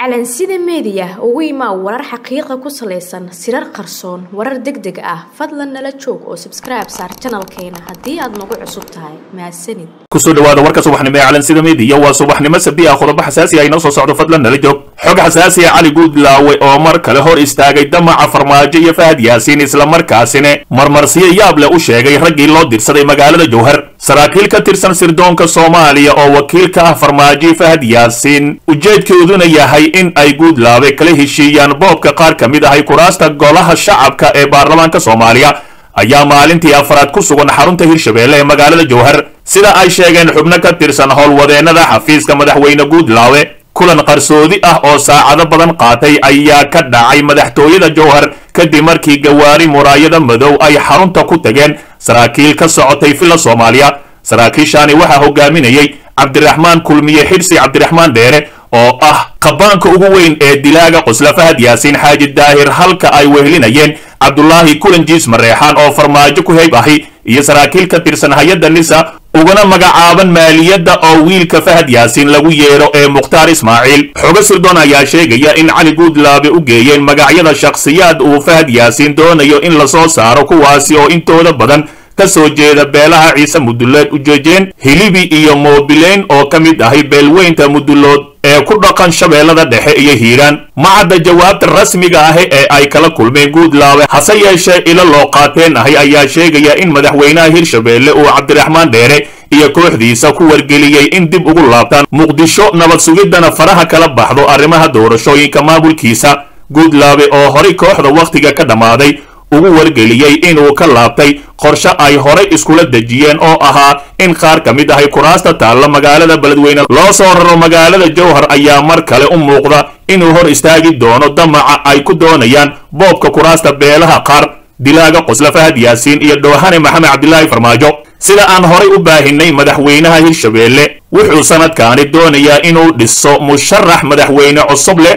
calansida meediya ugu imaa warar xaqiiqa ku salaysan sirar qarsoon warar deg deg ah fadlan nala joog oo sabskribe saar janalkeena haddii aad nagu cusub tahay mahadsanid kusoo dhawaada warka subaxnimo ee calansida meediya waa subaxnimo sabdi ah qodobo xasaasi ah inoo soo socdo fadlan nala joog xog xasaasi ah cali guudlaawe oo mar kale hor istaagay damaca farmaajo iyo fahad yaasiin islamarkaasina marmarsiyo yaab leh u sheegay raggii loo dirsaday magaalada jowhar saraakiil ka tirsan sirdoonka soomaaliya oo wakiil ka ah farmaajo fahad yaasiin ujeedkooduna yahay in ay guudlaabe kala heshiiyaan boobka qaar ka mid ahay kuraasta golaha shacabka ee baarlamaanka soomaaliya ayaa maalintii afraad ku sugan xarunta hirshabeelle ee magaalada jowhar sida ay sheegeen xubno ka tirsan howlwadeennada xafiiska madaxweyne guudlaawe kulan qarsoodi ah oo saacado badan qaatay ayaa ka dhacay madaxtooyada jowhar kadib markii gawaari muraayada madow ay xarunta ku tageen saraakiil ka socotay villa soomaaliya saraakiishaani waxaa hogaaminayey cabdiraxmaan kulmiye xirsi cabdiraxmaan dheere oo ah qabaanka ugu weyn ee dilaaga qusla fahad yaasiin xaaji daahir halka ay wehelinayeen cabdulaahi kulanjiis mareexaan oo farmaajo ku heyb ahi iyo saraakiil ka tirsan hay-adda nisa ugana magacaaban maaliyadda oo wiilka fahad yaasiin lagu yeedho ee mukhtaar ismaaciil xogo sirdoon ayaa sheegaya in cali guudlaabe u geeyeen magacyada shakhsiyaad uu fahad yaasiin doonayo in lasoo saaro kuwaasi oo intooda badan ka soo jeeda beelaha ciise mudullood ujeejeen hilibi iyo moobileyn oo ka mid ahay beelweynta mudullood ee ku dhaqan shabeellada dhexe iyo hiiraan macadda jawaabta rasmiga ahi ee ay kala kulmeen guudlaabe hase yeeshee ilo loo qaateen ahi ayaa sheegaya in madaxweynaha hirshabeelle uu cabdiraxmaan dheere iyo kooxdiisa ku wargeliyey in dib ugu laabtaan muqdisho nabad sugiddana faraha kala baxdo arrimaha doorashooyinka maamulkiisa guudlaabe oo horay kooxda wakhtiga ka dhammaaday ugu wargeliyey inuu ka laabtay qorshe ay horay iskula dejiyeen oo ahaa in qaar ka mid ahay kuraasta taalla magaalada beledweyne loo soo raro magaalada jowhar ayaa mar kale u muuqda inuu hor istaagi doono damaca ay ku doonayaan boobka kuraasta beelaha qaar dilaaga qosla fahad yaasiin iyo dhoohane maxamed cabdilaahi farmaajo sida aan horay u baahinay madaxweynaha hirshabeelle wuxuu sanadkaani doonayaa inuu dhiso musharax madaxweyne cusub leh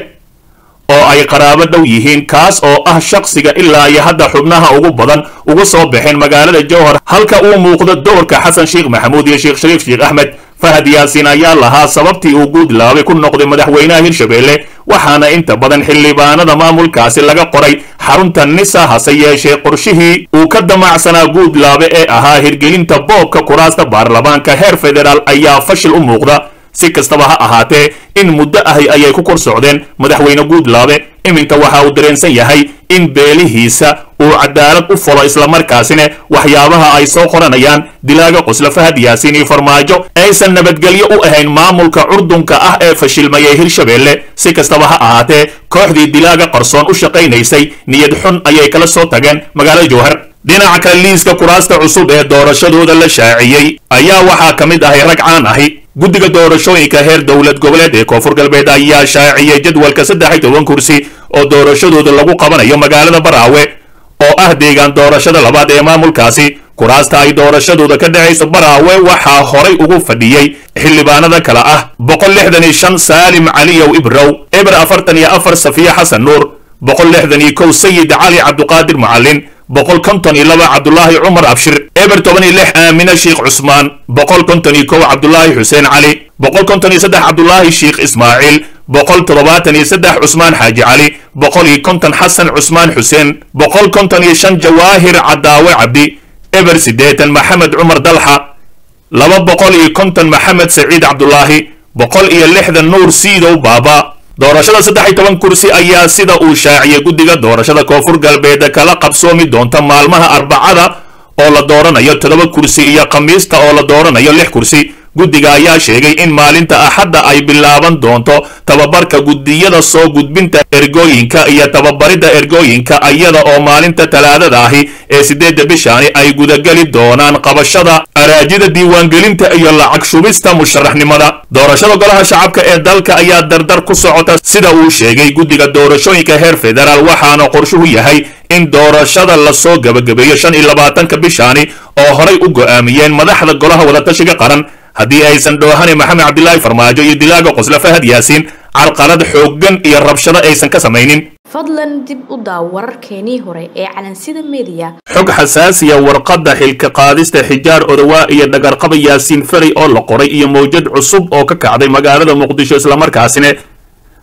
oo ay qaraabo dhow yihiin kaas oo ah shakhsiga ilaa iyo hadda xubnaha ugu badan uga soo baxeen magaalada jowhar halka uu muuqdo doorka xasan sheekh maxamuud iyo sheekh shariif sheekh axmed fahad yaasiin ayaa lahaa sababtii uu guudlaabe ku noqday madaxweynaha hirshabeelle waxaana inta badan xildhibaanada maamulkaasi laga qoray xarunta nisa hase yeeshee qorshihii uu ka damacsanaa guudlaabe ee ahaa hirgelinta boobka kuraasta baarlamaanka heer federaal ayaa fashil u muuqda si kastaba ha ahaatee in muddo ahi ayay ku kor socdeen madaxweyne guudlaabe iminka waxa uu dareensan yahay in beelihiisa uu cadaalad u folo islamarkaasina waxyaabaha ay soo qoranayaan dilaaga qosla fahad yaasiin iyo farmaajo aysan nabadgelyo u ahayn maamulka curdunka ah ee fashilmayay hirshabeelle si kastaba ha ahaatee kooxdii dilaaga qarsoon u shaqaynaysay niyad xun ayay kala soo tageen magaalada jowhar dhinaca kale liiska kuraasta cusub ee doorashadooda la shaaciyey ayaa waxaa ka mid ahay rag caan ahi guddiga doorashooyinka heer dowlad goboleed ee koonfur galbeed ayaa shaaciyey jadwalka saddex iyo toban kursi oo doorashadooda lagu qabanayo magaalada baraawe oo ah deegaan doorashada labaad ee maamulkaasi kuraasta ay doorashadooda ka dhacayso baraawe waxaa horay ugu fadhiyey xildhibaanada kale ah boqol lixdan iyo shan saalim caliyow ibrow eber afartan iyo afar safiya xasan nuur boqol lixdan iyo kow sayid cali cabduqaadir macalin boqol konton iyo laba cabdulaahi cumar abshir eber toban iyo lix aamina sheekh cusmaan boqol konton iyo kow cabdulaahi xuseen cali boqol konton iyo saddex cabdulaahi sheekh ismaaciil boqol toddobaatan iyo saddex cusmaan xaaji cali boqol iyo konton xasan cusmaan xuseen boqol konton iyo shan jawaahir cadaawe cabdi eber siddeetan maxamed cumar dalxa laba boqol iyo konton maxamed saciid cabdulaahi boqol iyo lixdan nuur siidow baaba doorashada saddex iyo toban kursi ayaa sida uu shaaciyey guddiga doorashada koonfur galbeed kala qabsoomi doonta maalmaha arbacada oo la dooranayo toddoba kursi iyo khamiista oo la dooranayo lix kursi guddiga ayaa sheegay in maalinta axadda ay bilaaban doonto tababarka guddiyada soo gudbinta ergooyinka iyo tababaridda ergooyinka iyada oo maalinta talaadada ahi ee siddeedda bishaani ay gudageli doonaan qabashada araajida diiwaangelinta iyo lacag shubista musharaxnimada doorashada golaha shacabka ee dalka ayaa dardar ku socota sida uu sheegay guddiga doorashooyinka heer federaal waxaana qorshuhu yahay in doorashada lasoo gebagabeeyo shan iyo labaatanka bishaani oo horay u go'aamiyeen madaxda golaha wadatashiga qaran haddii aysan dhoohane maxamed cabdilaahi farmaajo iyo dilaaga qosla fahad yaasiin carqalad xooggan iyo rabshado aysan ka samaynin fadlan dib u daaw wararkeenii hore ee calansida meediya xog xasaasiya warqadda xilka qaadista xijaar odawaa iyo dhagarqaba yaasiin ferey oo la qoray iyo mawjad cusub oo ka kacday magaalada muqdisho islamarkaasina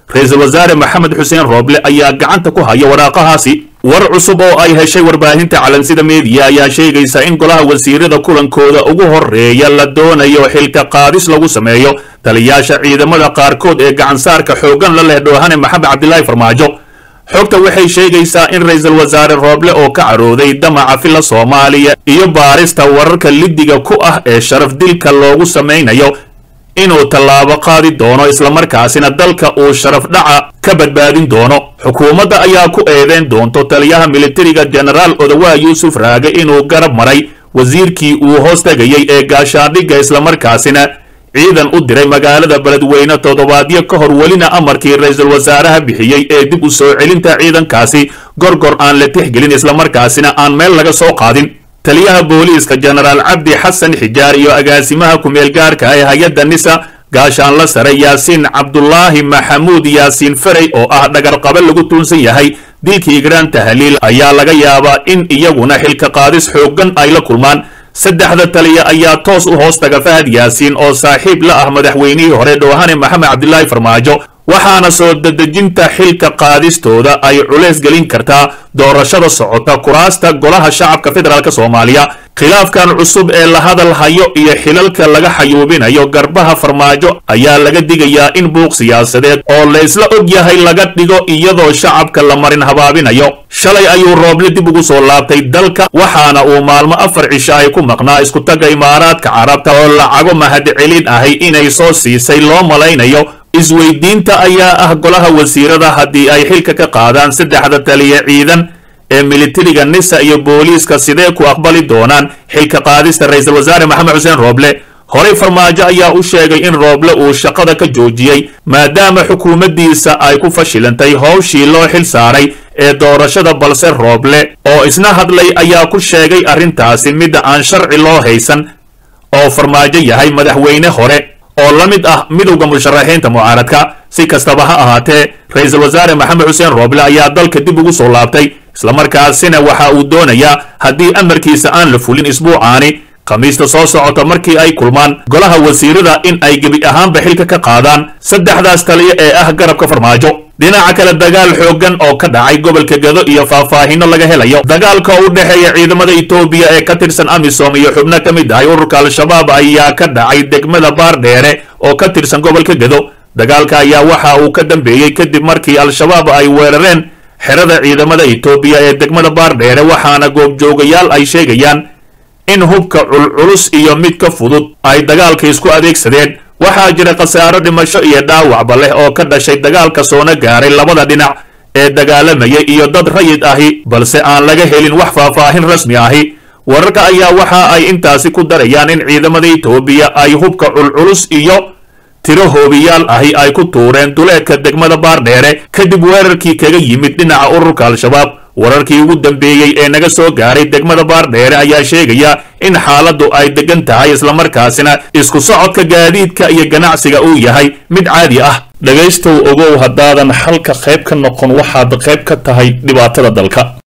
ra-iisul wasaare maxamed xuseen rooble ayaa gacanta ku haya waraaqahaasi war cusub oo ay heshay warbaahinta calansida meediya ayaa sheegaysa in golaha wasiirada kulankooda ugu horeeya la doonayo xilka qaadis lagu sameeyo taliyaasha ciidamada qaarkood ee gacansaarka xooggan la leh dhoohane maxamed cabdilaahi farmaajo xogta waxay sheegaysaa in ra-iisul wasaare rooble oo ka carooday damaca filla soomaaliya iyo baarista wararka liddiga ku ah ee sharaf dilka loogu samaynayo inuu tallaabo qaadi doono islamarkaasina dalka uu sharaf dhaca ka badbaadin doono xukuumadda ayaa ku eedeyn doonto taliyaha militariga jenaraal odawaa yuusuf raage inuu garab maray wasiirkii uu hoos tegayey ee gaashaandhigga islamarkaasina ciidan u diray magaalada beledweyne toddobaadyo ka hor welina amarkii ra-iisul wasaaraha bixiyey ee dib u soo celinta ciidankaasi gorgor aan la tixgelin islamarkaasina aan meel laga soo qaadin taliyaha booliiska jenaraal cabdi xasan xijaar iyo agaasimaha ku-meel gaarka ee hay-adda nisa gaashaanla sare yaasiin cabdulaahi maxamuud yaasiin ferey oo ah dhagarqabe lagu tuunsan yahay dilkii igraan tahliil ayaa laga yaabaa in iyaguna xilka qaadis xooggan ay la kulmaan saddexda taliya ayaa toos u hoos taga fahad yaasiin oo saaxiib la ah madaxweynihii hore dhoohane maxamed cabdilaahi farmaajo waxaana soo dedejinta xilka qaadistooda ay culays gelin kartaa doorashada socota kuraasta golaha shacabka federaalk soomaaliya khilaafkan cusub ee la hadal hayo iyo xilalka laga xayuubinayo garbaha farmaajo ayaa laga digayaa in buuq siyaasadeed oo la isla og yahay laga dhigo iyadoo shacabka la marin habaabinayo shalay ayuu rooble dib ugu soo laabtay dalka waxaana uu maalmo afar cisho ay ku maqnaa iskutaga imaaraadka carabta oo lacago mahadcelin ahay inay soo siisay loo malaynayo isweydiinta ayaa ah golaha wasiirada haddii ay xilka ka qaadaan saddexda taliya ciidan ee militariga nisa iyo booliiska sidee ku aqbali doonaan xilka qaadista ra-iisul wasaare maxamed xuseen rooble horey farmaajo ayaa u sheegay in rooble uu shaqada ka joojiyey maadaama xukuumaddiisa ay ku fashilantay howshii loo xil saaray ee doorashada balse rooble oo isna hadlay ayaa ku sheegay arrintaasi midda aan sharci loo haysan oo farmaajo yahay madaxweyne hore oo la mid ah midowda musharaxiinta mucaaradka si kastaba ha ahaatee ra-iisul wasaare maxamed xuseen rooble ayaa dalka dib ugu soo laabtay islamarkaasina waxa uu doonayaa haddii amarkiisa aan la fulin isbuucaani khamiista soo socota markii ay kulmaan golaha wasiirada in ay gebi ahaanba xilka ka qaadaan saddexdaas taliya ee ah garabka farmaajo dhinaca kale dagaal xooggan oo ka dhacay gobolka gado iyo faahfaahino laga helayo dagaalka u dhexeeya ciidamada etoobiya ee ka tirsan amisom iyo xubno ka mid ahay ururka al-shabaab ayaa ka dhacay degmada baardheere oo ka tirsan gobolka gado dagaalka ayaa waxa uu ka dambeeyey kadib markii al-shabaab ay weerareen xerada ciidamada etoobiya ee degmada baardheere waxaana goobjoogayaal ay sheegayaan in hubka culculus iyo mid ka fudud ay dagaalka isku adeegsadeen waxaa jira khasaaro dhimasho iyo dhaawacba leh oo ka dhashay dagaalka soona gaaray labada dhinac ee dagaalamayay iyo dad rayid ahi balse aan laga helin wax faahfaahin rasmi ahi wararka ayaa waxa ay intaasi ku darayaan in ciidamada etoobiya ay hubka culculus iyo tiro hoobiyaal ahi ay ku tuureen duleedka degmada baardheere kadib weerarkii kaga yimid dhinaca ururka al-shabaab wararkii ugu dambeeyey ee naga soo gaaray degmada baardheere ayaa sheegaya in xaaladdu ay degan tahay islamarkaasina isku socodka gaadiidka iyo ganacsiga uu yahay mid caadi ah dhegaystow ogow haddaadan xalka qayb ka noqon waxaad qayb ka tahay dhibaatada dalka